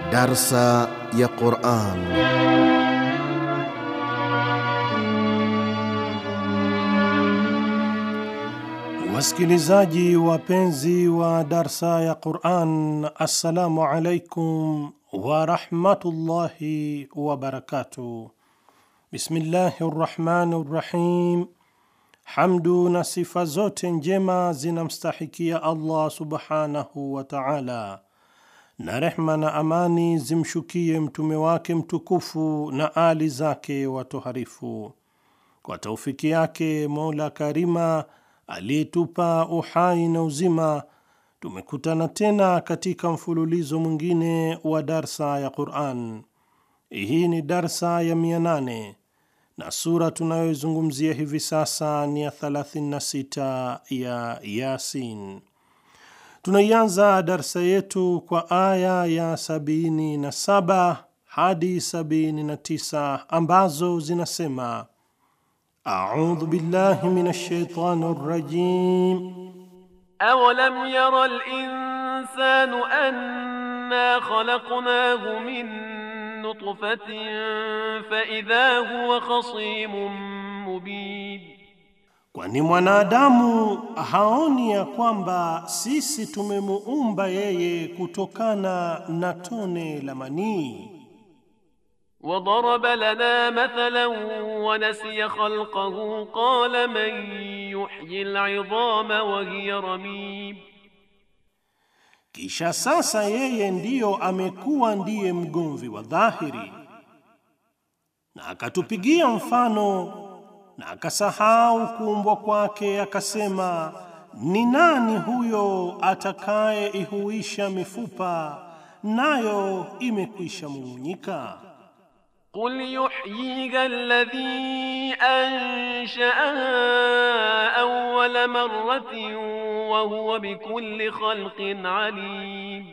Darsa ya Quran. Wasikilizaji wapenzi wa darsa ya Quran, assalamu alaikum warahmatullahi wabarakatuh. Bismillahi rrahmani rrahim. Hamdu na sifa zote njema zinamstahikia Allah subhanahu wa taala, na rehma na amani zimshukie mtume wake mtukufu na ali zake watoharifu. Kwa taufiki yake Mola Karima aliyetupa uhai na uzima, tumekutana tena katika mfululizo mwingine wa darsa ya Quran. Hii ni darsa ya 800 na sura tunayoizungumzia hivi sasa ni ya 36 ya Yasin. Tunaianza darsa yetu kwa aya ya 77 hadi 79 ambazo zinasema: audhu billahi minash shaitani rrajim أولم ير الإنسان أنا خلقناه من نطفة فإذا هو خصيم مبين Kwani mwanadamu haoni ya kwamba sisi tumemuumba yeye kutokana na tone la manii. وضرب لنا مثلا ونسي خلقه قال من يحيي العظام وهي رميم Kisha sasa yeye ndiyo amekuwa ndiye mgomvi wa dhahiri, na akatupigia mfano na akasahau kuumbwa kwake, akasema, ni nani huyo atakaye ihuisha mifupa nayo imekwisha mumunyika? قل يحييها الذي أنشأها أول مرة وهو بكل خلق عليم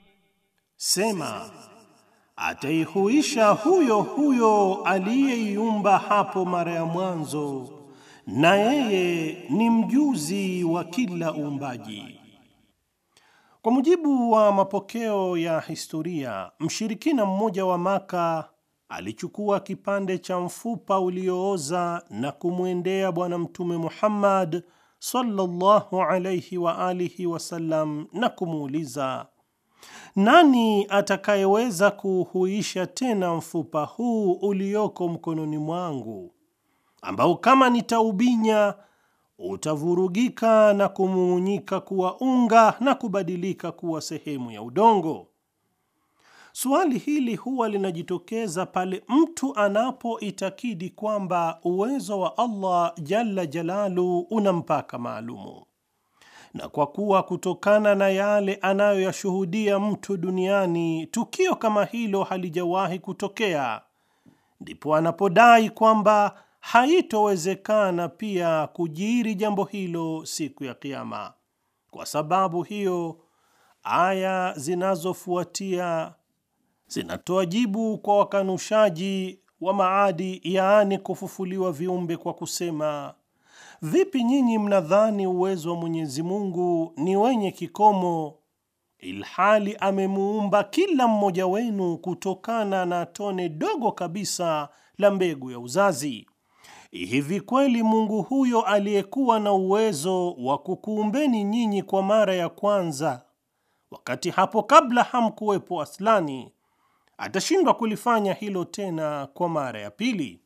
Sema, ataihuisha huyo huyo aliyeiumba hapo mara ya mwanzo, na yeye ni mjuzi wa kila uumbaji. Kwa mujibu wa mapokeo ya historia, mshirikina mmoja wa Maka alichukua kipande cha mfupa uliooza na kumwendea Bwana Mtume Muhammad sallallahu alayhi wa alihi wasallam na kumuuliza, nani atakayeweza kuuhuisha tena mfupa huu ulioko mkononi mwangu, ambao kama nitaubinya utavurugika na kumumunyika kuwa unga na kubadilika kuwa sehemu ya udongo? Suali hili huwa linajitokeza pale mtu anapoitakidi kwamba uwezo wa Allah jalla jalalu una mpaka maalumu, na kwa kuwa kutokana na yale anayoyashuhudia mtu duniani tukio kama hilo halijawahi kutokea, ndipo anapodai kwamba haitowezekana pia kujiri jambo hilo siku ya Kiyama. Kwa sababu hiyo, aya zinazofuatia zinatoa jibu kwa wakanushaji wa maadi, yaani kufufuliwa viumbe, kwa kusema vipi nyinyi mnadhani uwezo wa Mwenyezi Mungu ni wenye kikomo, ilhali amemuumba kila mmoja wenu kutokana na tone dogo kabisa la mbegu ya uzazi? Hivi kweli Mungu huyo aliyekuwa na uwezo wa kukuumbeni nyinyi kwa mara ya kwanza, wakati hapo kabla hamkuwepo aslani atashindwa kulifanya hilo tena kwa mara ya pili?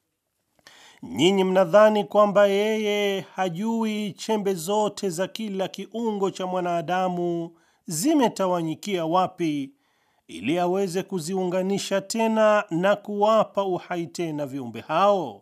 Nyinyi mnadhani kwamba yeye hajui chembe zote za kila kiungo cha mwanadamu zimetawanyikia wapi, ili aweze kuziunganisha tena na kuwapa uhai tena viumbe hao?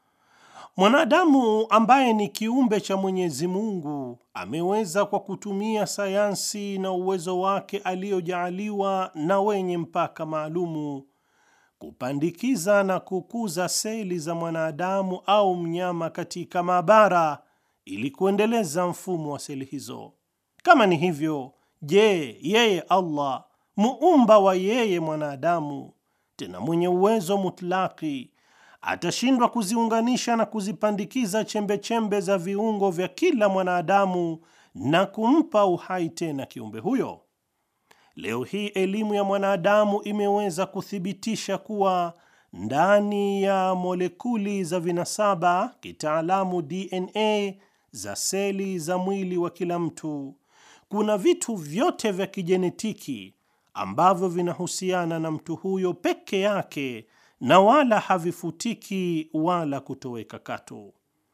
Mwanadamu ambaye ni kiumbe cha Mwenyezi Mungu ameweza kwa kutumia sayansi na uwezo wake aliyojaaliwa na wenye mpaka maalumu kupandikiza na kukuza seli za mwanadamu au mnyama katika maabara ili kuendeleza mfumo wa seli hizo. Kama ni hivyo, je, yeye Allah muumba wa yeye mwanadamu, tena mwenye uwezo mutlaki atashindwa kuziunganisha na kuzipandikiza chembe chembe za viungo vya kila mwanadamu na kumpa uhai tena kiumbe huyo? Leo hii elimu ya mwanadamu imeweza kuthibitisha kuwa ndani ya molekuli za vinasaba, kitaalamu DNA, za seli za mwili wa kila mtu kuna vitu vyote vya kijenetiki ambavyo vinahusiana na mtu huyo peke yake na wala havifutiki wala kutoweka katu.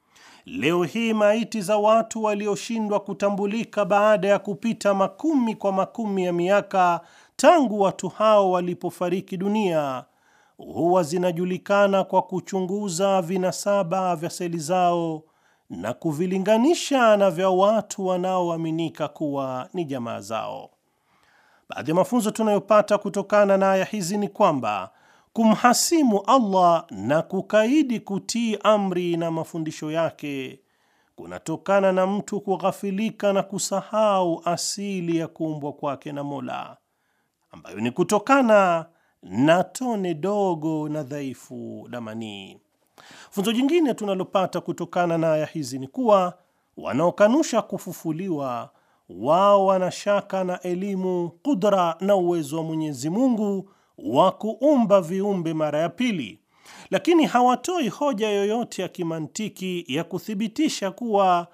Leo hii maiti za watu walioshindwa kutambulika baada ya kupita makumi kwa makumi ya miaka tangu watu hao walipofariki dunia huwa zinajulikana kwa kuchunguza vinasaba vya seli zao na kuvilinganisha na vya watu wanaoaminika kuwa ni jamaa zao. Baadhi ya mafunzo tunayopata kutokana na aya hizi ni kwamba kumhasimu Allah na kukaidi kutii amri na mafundisho yake kunatokana na mtu kughafilika na kusahau asili ya kuumbwa kwake na Mola, ambayo ni kutokana na tone dogo na dhaifu la manii. Funzo jingine tunalopata kutokana na aya hizi ni kuwa wanaokanusha kufufuliwa wao wanashaka na elimu, kudra na uwezo wa Mwenyezi Mungu wa kuumba viumbe mara ya pili, lakini hawatoi hoja yoyote ya kimantiki ya kuthibitisha kuwa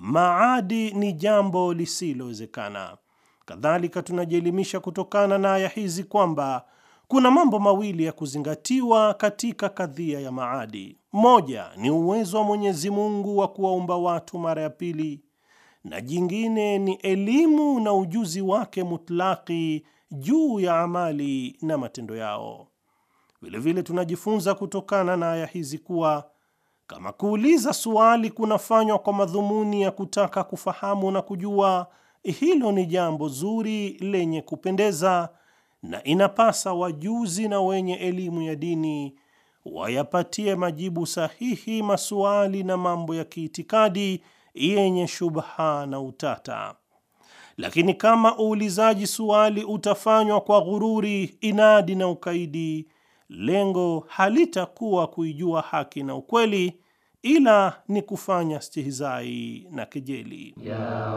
maadi ni jambo lisilowezekana. Kadhalika, tunajielimisha kutokana na aya hizi kwamba kuna mambo mawili ya kuzingatiwa katika kadhia ya maadi. Moja ni uwezo wa Mwenyezi Mungu wa kuwaumba watu mara ya pili, na jingine ni elimu na ujuzi wake mutlaki juu ya amali na matendo yao. Vilevile tunajifunza kutokana na aya hizi kuwa kama kuuliza suali kunafanywa kwa madhumuni ya kutaka kufahamu na kujua, hilo ni jambo zuri lenye kupendeza na inapasa wajuzi na wenye elimu ya dini wayapatie majibu sahihi masuali na mambo ya kiitikadi yenye shubha na utata. Lakini kama uulizaji suali utafanywa kwa ghururi, inadi na ukaidi, lengo halitakuwa kuijua haki na ukweli, ila ni kufanya stihizai na kejeli. Ya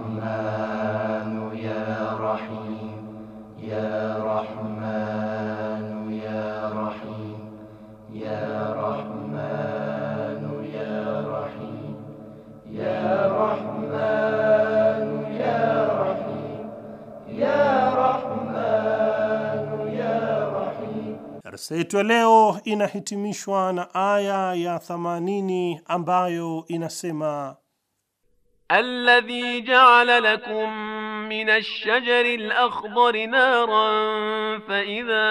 Rahmanu ya Rahim Ya Rahmanu ya Rahim Ya Rahmanu ya Rahim Ya Rahmanu ya Rahim Ya Rahmanu ya Rahim. Darsa yetu ya leo inahitimishwa na aya ya 80 ambayo inasema الذي جعل لكم من الشجر الأخضر نارا فإذا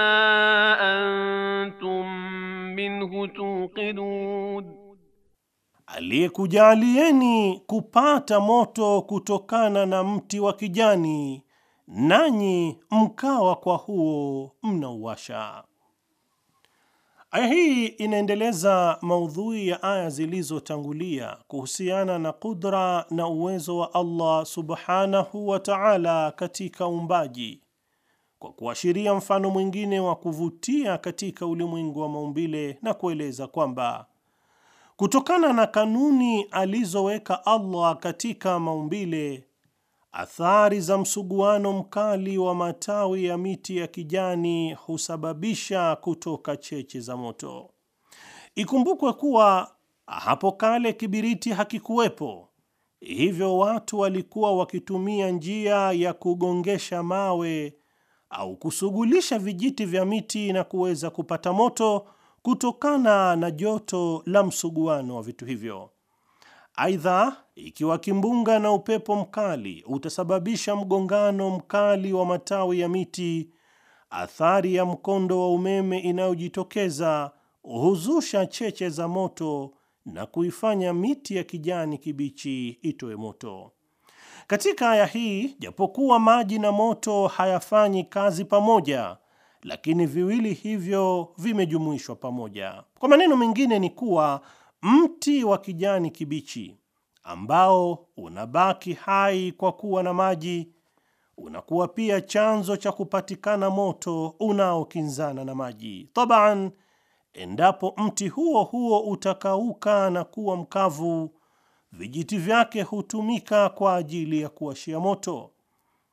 أنتم منه توقدون aliyekujalieni kupata moto kutokana na mti wa kijani, nanyi mkawa kwa huo mnauwasha. Aya hii inaendeleza maudhui ya aya zilizotangulia kuhusiana na kudra na uwezo wa Allah subhanahu wa ta'ala katika uumbaji, kwa kuashiria mfano mwingine wa kuvutia katika ulimwengu wa maumbile na kueleza kwamba kutokana na kanuni alizoweka Allah katika maumbile, athari za msuguano mkali wa matawi ya miti ya kijani husababisha kutoka cheche za moto. Ikumbukwe kuwa hapo kale kibiriti hakikuwepo, hivyo watu walikuwa wakitumia njia ya kugongesha mawe au kusugulisha vijiti vya miti na kuweza kupata moto kutokana na joto la msuguano wa vitu hivyo. Aidha, ikiwa kimbunga na upepo mkali utasababisha mgongano mkali wa matawi ya miti, athari ya mkondo wa umeme inayojitokeza huzusha cheche za moto na kuifanya miti ya kijani kibichi itoe moto. Katika aya hii, japokuwa maji na moto hayafanyi kazi pamoja, lakini viwili hivyo vimejumuishwa pamoja. Kwa maneno mengine ni kuwa mti wa kijani kibichi ambao unabaki hai kwa kuwa na maji unakuwa pia chanzo cha kupatikana moto unaokinzana na maji. Taban, endapo mti huo huo utakauka na kuwa mkavu, vijiti vyake hutumika kwa ajili ya kuwashia moto.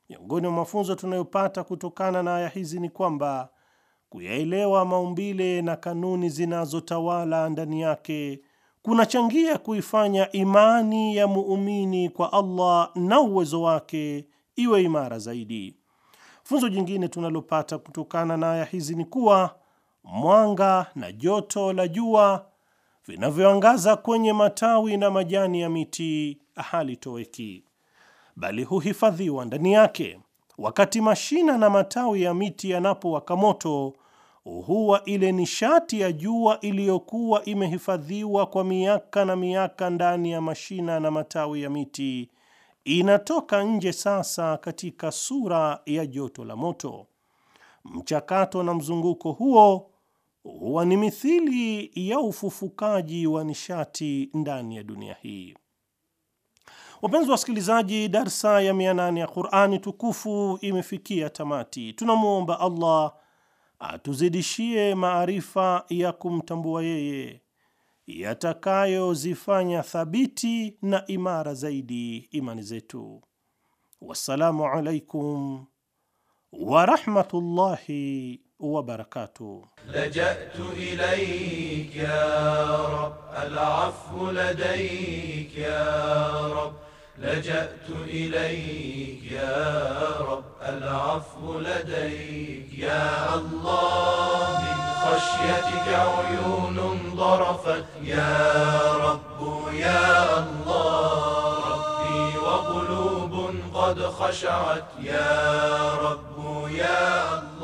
Miongoni mwa mafunzo tunayopata kutokana na aya hizi ni kwamba kuyaelewa maumbile na kanuni zinazotawala ndani yake kunachangia kuifanya imani ya muumini kwa Allah na uwezo wake iwe imara zaidi. Funzo jingine tunalopata kutokana na aya hizi ni kuwa mwanga na joto la jua vinavyoangaza kwenye matawi na majani ya miti halitoweki, bali huhifadhiwa ndani yake. Wakati mashina na matawi ya miti yanapowaka moto, huwa ile nishati ya jua iliyokuwa imehifadhiwa kwa miaka na miaka ndani ya mashina na matawi ya miti inatoka nje sasa katika sura ya joto la moto. Mchakato na mzunguko huo huwa ni mithili ya ufufukaji wa nishati ndani ya dunia hii. Wapenzi wasikilizaji, darsa ya 800 ya Qur'ani tukufu imefikia tamati. Tunamwomba Allah atuzidishie maarifa ya kumtambua yeye yatakayozifanya thabiti na imara zaidi imani zetu. Wassalamu alaikum wa rahmatullahi wa barakatuh. لجأت إليك يا رب العفو لديك يا رب لجأت إليك يا رب العفو لديك يا الله من خشيتك عيون ضرفت يا رب يا الله ربي وقلوب قد خشعت يا رب يا الله